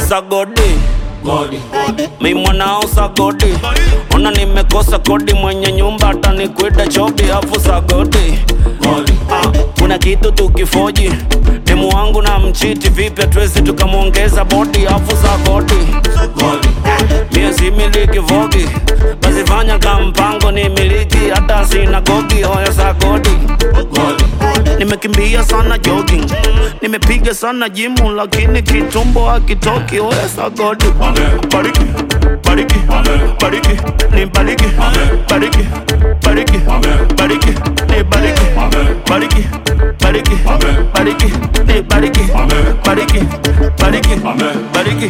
sagodi Godi, mi mwanao sagodi ona nimekosa kodi mwenye nyumba hata nikwida chobi afu sagodi godi, ah, kuna kitu tukifoji demu wangu na mchiti vipi hatuwezi tukamwongeza bodi afu sagodi godi, mie si miliki vogi basi fanya ka mpango ni miliki hata sinagogi hoya sagodi godi, nimekimbia sana jogging nimepiga sana jimu lakini kitumbo hakitoki hoya sagodi bariki bariki bariki ni bariki bariki bariki bariki ni bariki bariki bariki bariki ni bariki bariki bariki bariki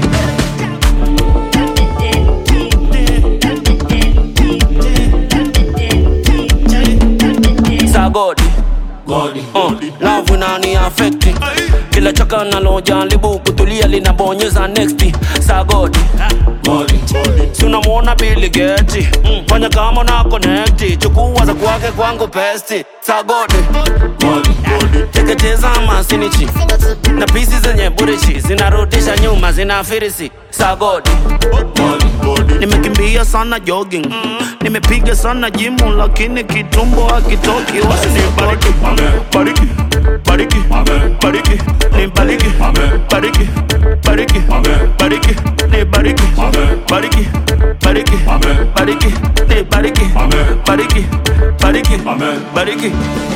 sagodi godi, Uh, love inani affect kila chaka nalojaribu kutulia linabonyeza next sagodi godi, si unamwona Bill Gates fanya kama na connect chukua za kwake kwangu pesti sagodi godi, teketeza masinichi na pisi zenye burichi zinarudisha nyuma zina firisi sagodi godi, nimekimbia sana jogging nimepiga sana jimu lakini kitumbo hakitoki wasini bariki bariki bariki bariki ni bariki bariki bariki bariki ni bariki bariki bariki bariki ni bariki bariki bariki bariki